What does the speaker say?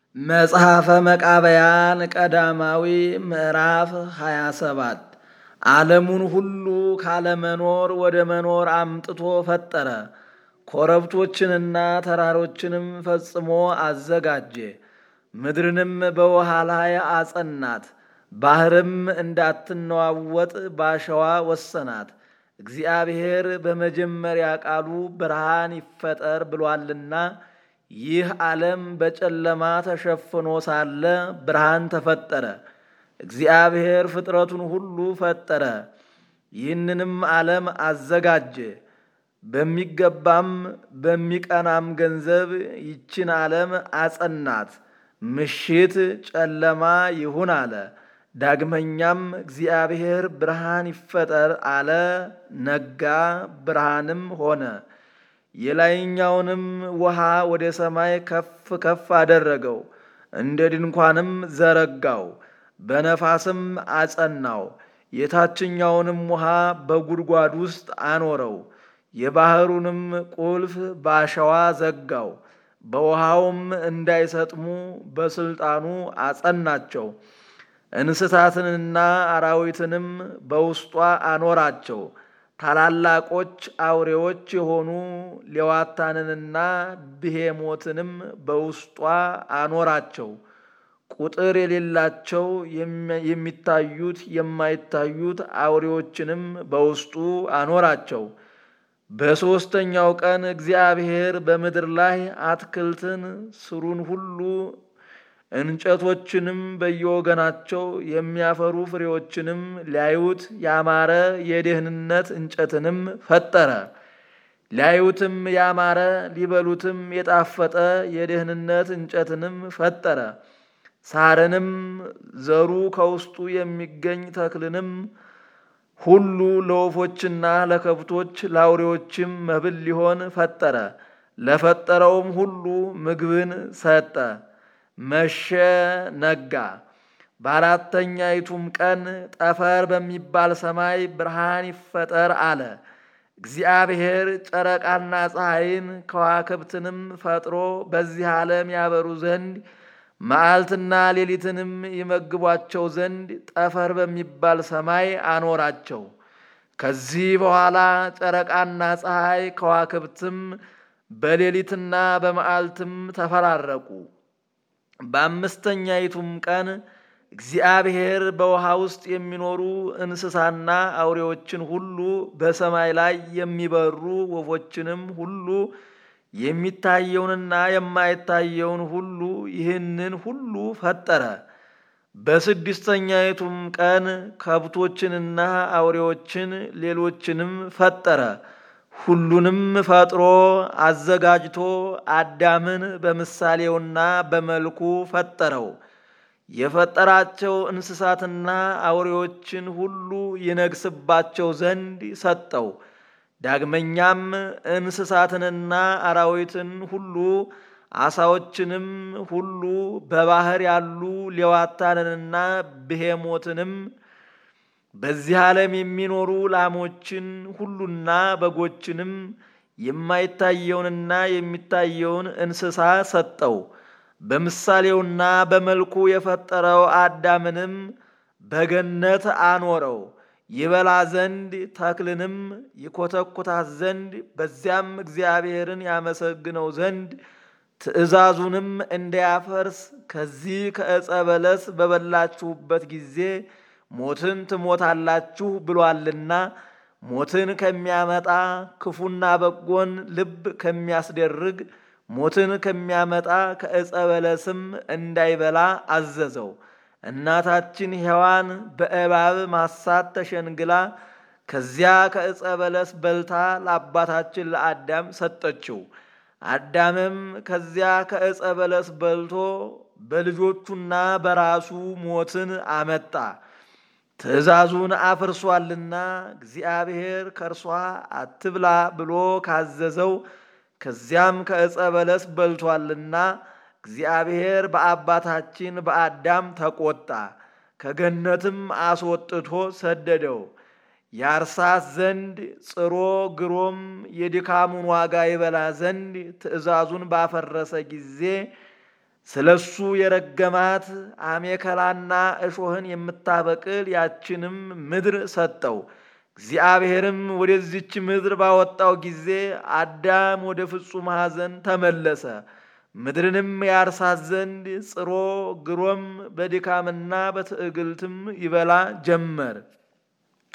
መጽሐፈ መቃብያን ቀዳማዊ ምዕራፍ 27 ዓለሙን ሁሉ ካለመኖር ወደ መኖር አምጥቶ ፈጠረ። ኮረብቶችንና ተራሮችንም ፈጽሞ አዘጋጀ። ምድርንም በውሃ ላይ አጸናት፣ ባሕርም እንዳትነዋወጥ ባሸዋ ወሰናት። እግዚአብሔር በመጀመሪያ ቃሉ ብርሃን ይፈጠር ብሏልና ይህ ዓለም በጨለማ ተሸፍኖ ሳለ ብርሃን ተፈጠረ። እግዚአብሔር ፍጥረቱን ሁሉ ፈጠረ፣ ይህንንም ዓለም አዘጋጀ። በሚገባም በሚቀናም ገንዘብ ይችን ዓለም አጸናት። ምሽት ጨለማ ይሁን አለ። ዳግመኛም እግዚአብሔር ብርሃን ይፈጠር አለ። ነጋ፣ ብርሃንም ሆነ። የላይኛውንም ውሃ ወደ ሰማይ ከፍ ከፍ አደረገው፣ እንደ ድንኳንም ዘረጋው፣ በነፋስም አጸናው። የታችኛውንም ውሃ በጉድጓድ ውስጥ አኖረው፣ የባሕሩንም ቁልፍ በአሸዋ ዘጋው። በውሃውም እንዳይሰጥሙ በስልጣኑ አጸናቸው። እንስሳትንና አራዊትንም በውስጧ አኖራቸው። ታላላቆች አውሬዎች የሆኑ ሌዋታንንና ብሄሞትንም በውስጧ አኖራቸው። ቁጥር የሌላቸው የሚታዩት የማይታዩት አውሬዎችንም በውስጡ አኖራቸው። በሦስተኛው ቀን እግዚአብሔር በምድር ላይ አትክልትን፣ ስሩን ሁሉ እንጨቶችንም በየወገናቸው የሚያፈሩ ፍሬዎችንም ሊያዩት ያማረ የደህንነት እንጨትንም ፈጠረ። ሊያዩትም ያማረ ሊበሉትም የጣፈጠ የደህንነት እንጨትንም ፈጠረ። ሳርንም ዘሩ ከውስጡ የሚገኝ ተክልንም ሁሉ ለወፎችና ለከብቶች ለአውሬዎችም መብል ሊሆን ፈጠረ። ለፈጠረውም ሁሉ ምግብን ሰጠ። መሸ፣ ነጋ። በአራተኛይቱም ቀን ጠፈር በሚባል ሰማይ ብርሃን ይፈጠር አለ። እግዚአብሔር ጨረቃና ፀሐይን ከዋክብትንም ፈጥሮ በዚህ ዓለም ያበሩ ዘንድ መዓልትና ሌሊትንም ይመግቧቸው ዘንድ ጠፈር በሚባል ሰማይ አኖራቸው። ከዚህ በኋላ ጨረቃና ፀሐይ ከዋክብትም በሌሊትና በመዓልትም ተፈራረቁ። በአምስተኛይቱም ቀን እግዚአብሔር በውሃ ውስጥ የሚኖሩ እንስሳና አውሬዎችን ሁሉ በሰማይ ላይ የሚበሩ ወፎችንም ሁሉ የሚታየውንና የማይታየውን ሁሉ ይህንን ሁሉ ፈጠረ። በስድስተኛይቱም ቀን ከብቶችንና አውሬዎችን ሌሎችንም ፈጠረ። ሁሉንም ፈጥሮ አዘጋጅቶ አዳምን በምሳሌውና በመልኩ ፈጠረው። የፈጠራቸው እንስሳትና አውሬዎችን ሁሉ ይነግስባቸው ዘንድ ሰጠው። ዳግመኛም እንስሳትንና አራዊትን ሁሉ አሳዎችንም ሁሉ በባሕር ያሉ ሌዋታንንና ብሄሞትንም በዚህ ዓለም የሚኖሩ ላሞችን ሁሉና በጎችንም የማይታየውንና የሚታየውን እንስሳ ሰጠው። በምሳሌውና በመልኩ የፈጠረው አዳምንም በገነት አኖረው። ይበላ ዘንድ ተክልንም ይኮተኩታት ዘንድ በዚያም እግዚአብሔርን ያመሰግነው ዘንድ ትእዛዙንም እንዳያፈርስ ከዚህ ከዕፀ በለስ በበላችሁበት ጊዜ ሞትን ትሞታላችሁ ብሏልና ሞትን ከሚያመጣ ክፉና በጎን ልብ ከሚያስደርግ ሞትን ከሚያመጣ ከዕፀ በለስም እንዳይበላ አዘዘው። እናታችን ሔዋን በእባብ ማሳት ተሸንግላ ከዚያ ከዕፀ በለስ በልታ ለአባታችን ለአዳም ሰጠችው። አዳምም ከዚያ ከዕፀ በለስ በልቶ በልጆቹና በራሱ ሞትን አመጣ። ትእዛዙን አፍርሷልና እግዚአብሔር ከእርሷ አትብላ ብሎ ካዘዘው ከዚያም ከዕፀ በለስ በልቷልና እግዚአብሔር በአባታችን በአዳም ተቆጣ። ከገነትም አስወጥቶ ሰደደው። ያርሳት ዘንድ ጽሮ ግሮም የድካሙን ዋጋ ይበላ ዘንድ ትእዛዙን ባፈረሰ ጊዜ ስለ እሱ የረገማት አሜከላና እሾህን የምታበቅል ያችንም ምድር ሰጠው። እግዚአብሔርም ወደዚች ምድር ባወጣው ጊዜ አዳም ወደ ፍጹም ሐዘን ተመለሰ። ምድርንም ያርሳት ዘንድ ጽሮ ግሮም በድካምና በትዕግልትም ይበላ ጀመር።